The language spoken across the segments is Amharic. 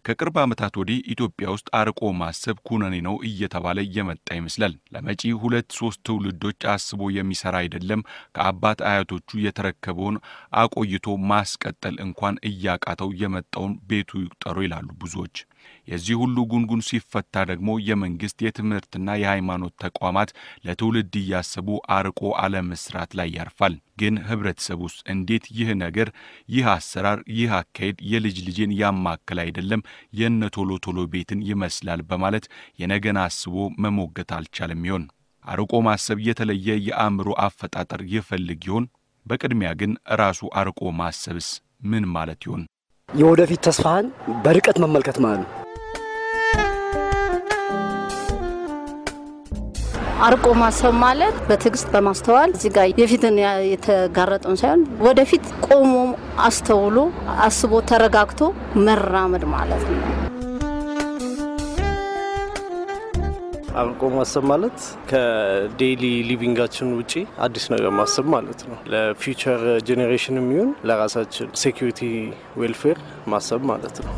ከቅርብ ዓመታት ወዲህ ኢትዮጵያ ውስጥ አርቆ ማሰብ ኩነኔ ነው እየተባለ እየመጣ ይመስላል። ለመጪ ሁለት ሶስት ትውልዶች አስቦ የሚሰራ አይደለም። ከአባት አያቶቹ የተረከበውን አቆይቶ ማስቀጠል እንኳን እያቃተው የመጣውን ቤቱ ይቁጠሩ ይላሉ ብዙዎች። የዚህ ሁሉ ጉንጉን ሲፈታ ደግሞ የመንግስት የትምህርትና የሃይማኖት ተቋማት ለትውልድ እያሰቡ አርቆ አለመስራት ላይ ያርፋል። ግን ህብረተሰቡስ እንዴት ይህ ነገር ይህ አሰራር ይህ አካሄድ የልጅ ልጅን ያማከል አይደለም የነ ቶሎ ቶሎ ቤትን ይመስላል በማለት የነገን አስቦ መሞገት አልቻለም ይሆን? አርቆ ማሰብ የተለየ የአእምሮ አፈጣጠር ይፈልግ ይሆን? በቅድሚያ ግን ራሱ አርቆ ማሰብስ ምን ማለት ይሆን? የወደፊት ተስፋህን በርቀት መመልከት ማለት ነው። አርቆ ማሰብ ማለት በትዕግስት በማስተዋል እዚህ ጋር የፊትን የተጋረጠውን ሳይሆን ወደፊት ቆሞ አስተውሎ አስቦ ተረጋግቶ መራመድ ማለት ነው። አርቆ ማሰብ ማለት ከዴይሊ ሊቪንጋችን ውጪ አዲስ ነገር ማሰብ ማለት ነው። ለፊውቸር ጄኔሬሽን የሚሆን ለራሳችን ሴኩሪቲ ዌልፌር ማሰብ ማለት ነው።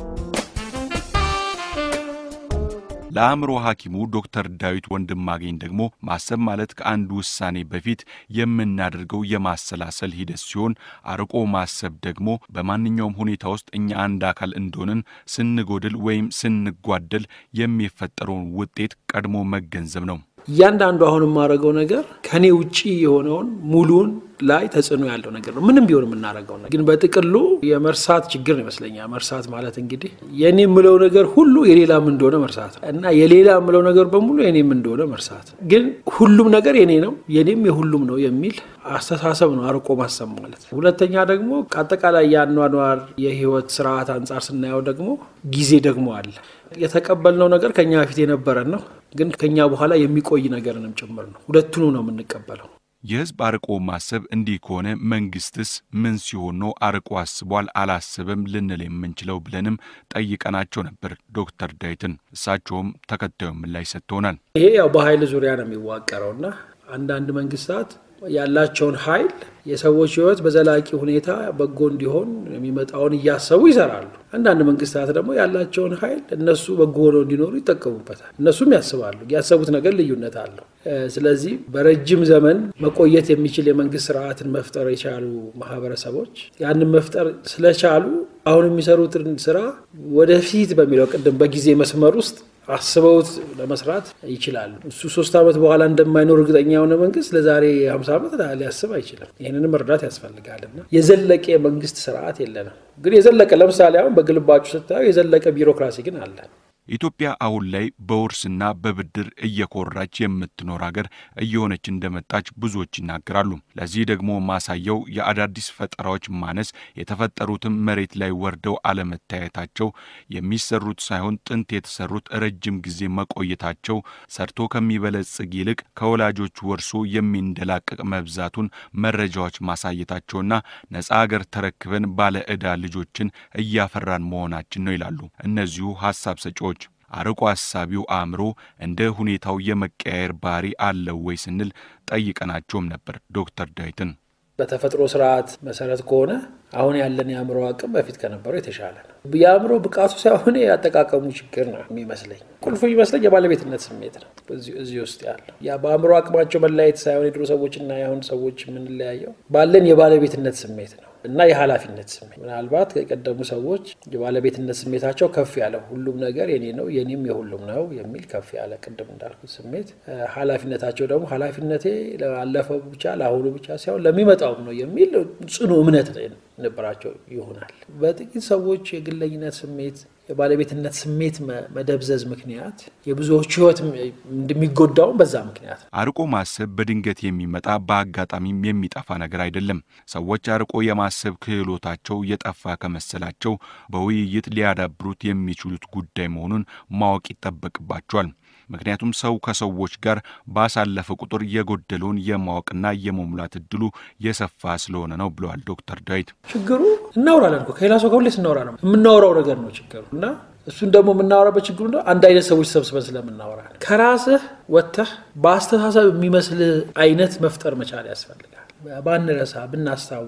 ለአእምሮ ሐኪሙ ዶክተር ዳዊት ወንድማገኝ ደግሞ ማሰብ ማለት ከአንድ ውሳኔ በፊት የምናደርገው የማሰላሰል ሂደት ሲሆን አርቆ ማሰብ ደግሞ በማንኛውም ሁኔታ ውስጥ እኛ አንድ አካል እንደሆንን ስንጎድል ወይም ስንጓደል የሚፈጠረውን ውጤት ቀድሞ መገንዘብ ነው። እያንዳንዱ አሁን የማደርገው ነገር ከኔ ውጪ የሆነውን ሙሉን ላይ ተጽዕኖ ያለው ነገር ነው። ምንም ቢሆን የምናደርገው ነገር ግን በጥቅሉ የመርሳት ችግር ነው ይመስለኛል። መርሳት ማለት እንግዲህ የኔ የምለው ነገር ሁሉ የሌላም እንደሆነ መርሳት ነው እና የሌላ የምለው ነገር በሙሉ የኔም እንደሆነ መርሳት ነው። ግን ሁሉም ነገር የኔ ነው የኔም የሁሉም ነው የሚል አስተሳሰብ ነው አርቆ ማሰብ ማለት። ሁለተኛ ደግሞ ከአጠቃላይ የአኗኗር የህይወት ስርዓት አንጻር ስናየው ደግሞ ጊዜ ደግሞ አለ። የተቀበልነው ነገር ከኛ በፊት የነበረን ነው፣ ግን ከኛ በኋላ የሚቆይ ነገርንም ጭምር ነው። ሁለቱኑ ነው የምንቀበለው። የህዝብ አርቆ ማሰብ እንዲህ ከሆነ መንግስትስ ምን ሲሆን ነው አርቆ አስቧል አላሰበም ልንል የምንችለው ብለንም ጠይቀናቸው ነበር ዶክተር ዳዊትን። እሳቸውም ተከታዩን ምላሽ ሰጥተውናል። ይሄ ያው በኃይል ዙሪያ ነው የሚዋቀረው እና አንዳንድ መንግስታት ያላቸውን ኃይል የሰዎች ህይወት በዘላቂ ሁኔታ በጎ እንዲሆን የሚመጣውን እያሰቡ ይሰራሉ። አንዳንድ መንግስታት ደግሞ ያላቸውን ኃይል እነሱ በጎ ሆነው እንዲኖሩ ይጠቀሙበታል። እነሱም ያስባሉ። ያሰቡት ነገር ልዩነት አለው። ስለዚህ በረጅም ዘመን መቆየት የሚችል የመንግስት ስርዓትን መፍጠር የቻሉ ማህበረሰቦች ያንን መፍጠር ስለቻሉ አሁን የሚሰሩትን ስራ ወደፊት በሚለው ቅድም በጊዜ መስመር ውስጥ አስበውት ለመስራት ይችላሉ። እሱ ሶስት ዓመት በኋላ እንደማይኖር እርግጠኛ የሆነ መንግስት ለዛሬ ሀምሳ ዓመት ሊያስብ አይችልም። ይህንንም መርዳት ያስፈልጋልና የዘለቀ የመንግስት ስርዓት የለንም። ግን የዘለቀ ለምሳሌ አሁን በግልባጩ ስታዩ የዘለቀ ቢሮክራሲ ግን አለ። ኢትዮጵያ አሁን ላይ በውርስና በብድር እየኮራች የምትኖር ሀገር እየሆነች እንደመጣች ብዙዎች ይናገራሉ። ለዚህ ደግሞ ማሳያው የአዳዲስ ፈጠራዎች ማነስ፣ የተፈጠሩትም መሬት ላይ ወርደው አለመታየታቸው፣ የሚሰሩት ሳይሆን ጥንት የተሰሩት ረጅም ጊዜ መቆየታቸው፣ ሰርቶ ከሚበለጽግ ይልቅ ከወላጆች ወርሶ የሚንደላቀቅ መብዛቱን መረጃዎች ማሳየታቸውና ነፃ ሀገር ተረክበን ባለ ዕዳ ልጆችን እያፈራን መሆናችን ነው ይላሉ እነዚሁ ሀሳብ ሰጪዎች። አርቆ አሳቢው አእምሮ እንደ ሁኔታው የመቀያየር ባህሪ አለው ወይ ስንል ጠይቀናቸውም ነበር ዶክተር ዳዊትን። በተፈጥሮ ስርዓት መሰረት ከሆነ አሁን ያለን የአእምሮ አቅም በፊት ከነበረው የተሻለ ነው። የአእምሮ ብቃቱ ሳይሆን ያጠቃቀሙ ችግር ነው የሚመስለኝ። ቁልፉ ይመስለኝ የባለቤትነት ስሜት ነው እዚህ ውስጥ ያለው። ያ በአእምሮ አቅማቸው መለያየት ሳይሆን የድሮ ሰዎችና የአሁን ሰዎች የምንለያየው ባለን የባለቤትነት ስሜት ነው እና የኃላፊነት ስሜት ምናልባት የቀደሙ ሰዎች የባለቤትነት ስሜታቸው ከፍ ያለ ሁሉም ነገር የኔ ነው የኔም የሁሉም ነው የሚል ከፍ ያለ ቅድም እንዳልኩት ስሜት፣ ኃላፊነታቸው ደግሞ ኃላፊነቴ ላለፈው ብቻ ለአሁኑ ብቻ ሳይሆን ለሚመጣውም ነው የሚል ጽኑ እምነት ነበራቸው ይሆናል። በጥቂት ሰዎች የግለኝነት ስሜት የባለቤትነት ስሜት መደብዘዝ ምክንያት የብዙዎች ሕይወት እንደሚጎዳውም በዛ ምክንያት ነው። አርቆ ማሰብ በድንገት የሚመጣ በአጋጣሚም የሚጠፋ ነገር አይደለም። ሰዎች አርቆ የማሰብ ክህሎታቸው የጠፋ ከመሰላቸው በውይይት ሊያዳብሩት የሚችሉት ጉዳይ መሆኑን ማወቅ ይጠበቅባቸዋል። ምክንያቱም ሰው ከሰዎች ጋር ባሳለፈ ቁጥር የጎደለውን የማወቅና የመሙላት እድሉ የሰፋ ስለሆነ ነው ብለዋል ዶክተር ዳዊት። ችግሩ እናውራለን እኮ ከሌላ ሰው ከሁሌ ስናወራ ነው የምናወራው ነገር ነው ችግሩ እና እሱን ደግሞ የምናወራበት ችግሩ ነው አንድ አይነት ሰዎች ሰብስበን ስለምናወራ ከራስህ ወጥተህ በአስተሳሰብ የሚመስልህ አይነት መፍጠር መቻል ያስፈልጋል። ባንረሳ፣ ብናስታውስ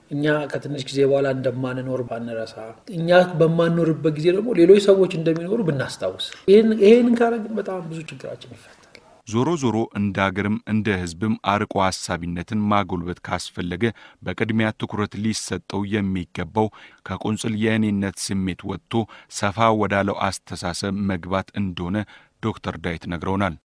እኛ ከትንሽ ጊዜ በኋላ እንደማንኖር ባንረሳ፣ እኛ በማንኖርበት ጊዜ ደግሞ ሌሎች ሰዎች እንደሚኖሩ ብናስታውስ፣ ይህን ካረግን በጣም ብዙ ችግራችን ይፈታል። ዞሮ ዞሮ እንደ አገርም እንደ ሕዝብም አርቆ ሀሳቢነትን ማጎልበት ካስፈለገ በቅድሚያ ትኩረት ሊሰጠው የሚገባው ከቁንጽል የእኔነት ስሜት ወጥቶ ሰፋ ወዳለው አስተሳሰብ መግባት እንደሆነ ዶክተር ዳዊት ነግረውናል።